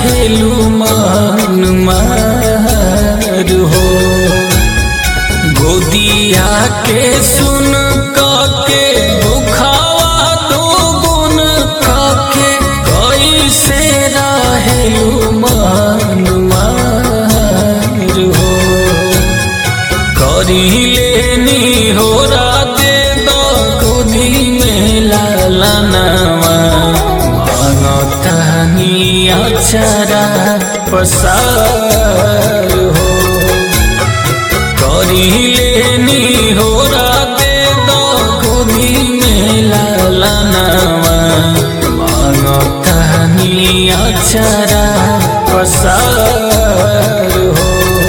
रहेलू मान मार हो गोदिया के सुन के दुखावा दो गुण के कैसे रहेलू मान मार हो करी लेनी हो राते दो गोदी में लालनवा मांगतानी अचरा पसार हो करी लेनी हो राते दो गोदी में लालनवा मांगतानी अचरा पसार हो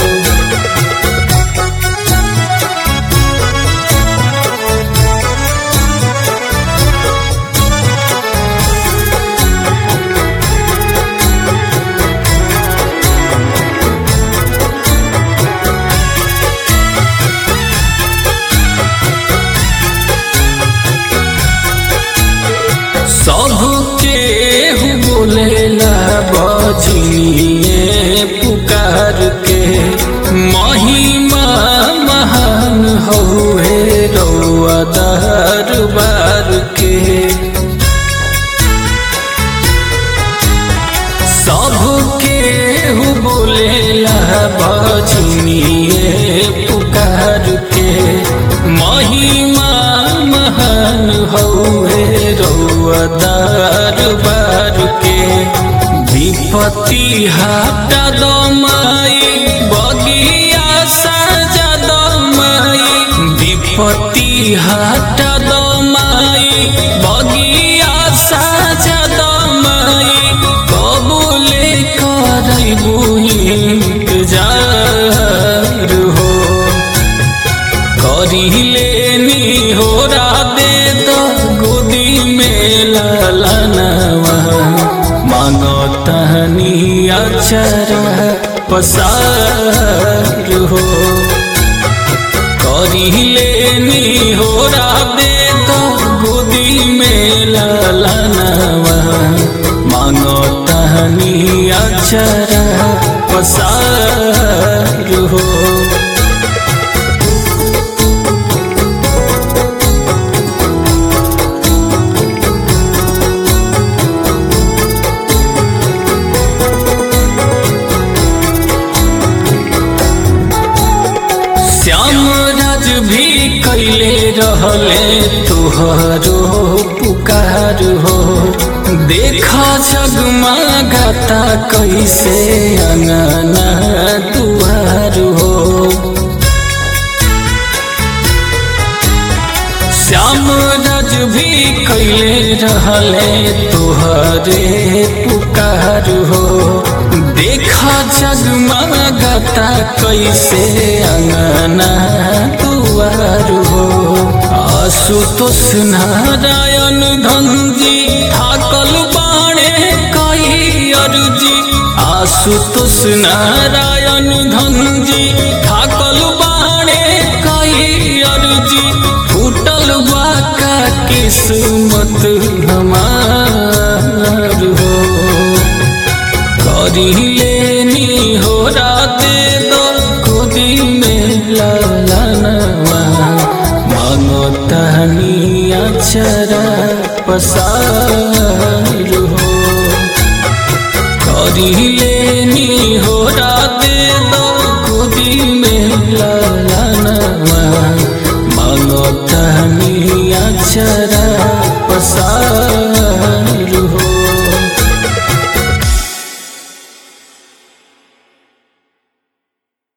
सबके बोलेला बजिए पुकार के महिमा महान हौहे रौआ दरबार के सबके बोलेला बजिए पुकार के महिमा महान हौहे रौआ दरबार के विपत्ति हटा दमाई बगिया सजा दमाई विपत्ति हटा दमाई बगिया सजा दमाई कबूले करबू इंतजार हो करी लेनी हो राधे तो गोदी में लालनवा मांगो तहनी अक्षर पसार हो करी लेनी हो राधे तो गोदी में लालनवा मांगो तहनी अक्षर पसार हो श्याम राज भी कैले रहले तुहरो पुकार हो देखा जगमगाता कैसे अंगना दुआर हो श्याम राज भी कैले रहले तुहरे पुकार हो देखा जगमगाता कैसे अंगना दुआर हो आशुतोष नारायण धनजी थाकल बाणे कई अर्जी आशुतोष नारायण धनजी थाकल बाणे कई अर्जी फूटल बाका किस्मत हमार हो करी लेनी हो राते दो गोदी में लालनवा मांगो तहनी अक्षरा पसार हो करी लेनी हो राते दो गोदी में ला